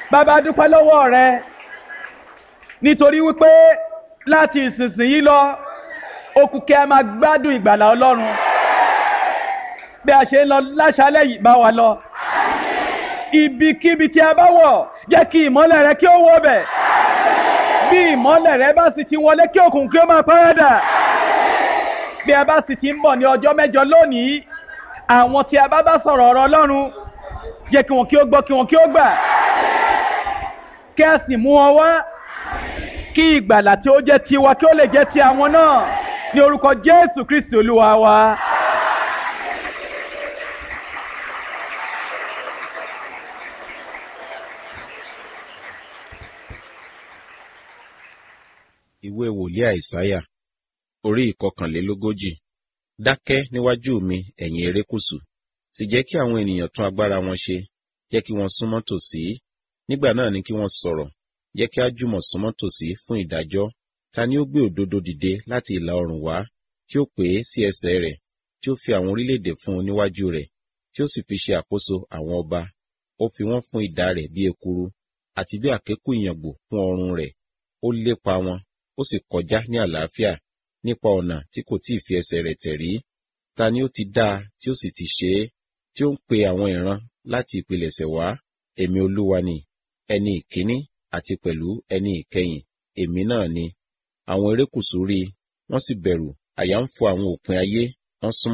bàbá dúpẹ́ lọ́wọ́ rẹ nítorí wípé láti ìsinsìnyí lọ okùn kí a máa gbádùn ìgbàlà ọlọ́run bí a ṣe ń lọ láṣálẹ̀ yìí bá wa lọ ibikíbi tí a bá wọ̀ jẹ́ kí ìmọ́lẹ̀ rẹ kí ó wọ̀ bẹ̀ bí ìmọ́lẹ̀ rẹ bá sì ti wọlé kí òkùnkùn kí ó máa párádà bí a bá sì ti ń bọ̀ ní ọjọ́ mẹ́jọ lónìí àwọn tí a bá bá sọ̀rọ̀ ọ̀rọ̀ ọlọ́run jẹ́ kí wọn kí ó gbọ́ kí wọn kí ó gbà kí a sì mú wọn wá kí ìgbàlà tí ó jẹ́ tiwa kí ó lè jẹ́ ti àwọn náà ní orúkọ jésù kristi olúwa wa. ìwé wòlíì àìsáyà orí ìkọkànlélógójì dákẹ́ níwájú mi ẹ̀yin erékùṣù sì jẹ́ kí àwọn ènìyàn tún agbára wọn ṣe jẹ́ kí wọ́n súnmọ́ tòsí nígbà náà ni kí wọ́n sọ̀rọ̀ jẹ́ kí á jùmọ̀ súnmọ́ tòsí fún ìdájọ́ ta ni ó gbé òdodo dìde láti ìlà oòrùn wá tí ó pè é sí ẹsẹ̀ rẹ̀ tí ó fi àwọn orílẹ̀-èdè fún un níwájú rẹ̀ tí ó sì fi ṣe àkóso àwọn ọba ó fi wọ́n fún idà rẹ̀ bí ekuru àti bí àkékù ìyàngbò fún ọrùn rẹ̀ ó lépa wọn ó sì kọjá ní àlàáfíà nípa ọ̀nà tí kò tí ì fi ẹsẹ̀ rẹ̀ tẹ̀ rí ta ni ó ti dá a tí ó sì ti ṣe é tí ó ń pe àwọn ìran láti ìpilẹ̀ṣẹ̀ wá èmi olúwa ni ẹni ìkíní àti pẹ̀lú ẹni ìkẹyìn èmi náà ni àwọn erékùṣù rí i wọ́n sì bẹ̀rù àyà ń fò àwọn òpin ayé wọ́n súnmọ́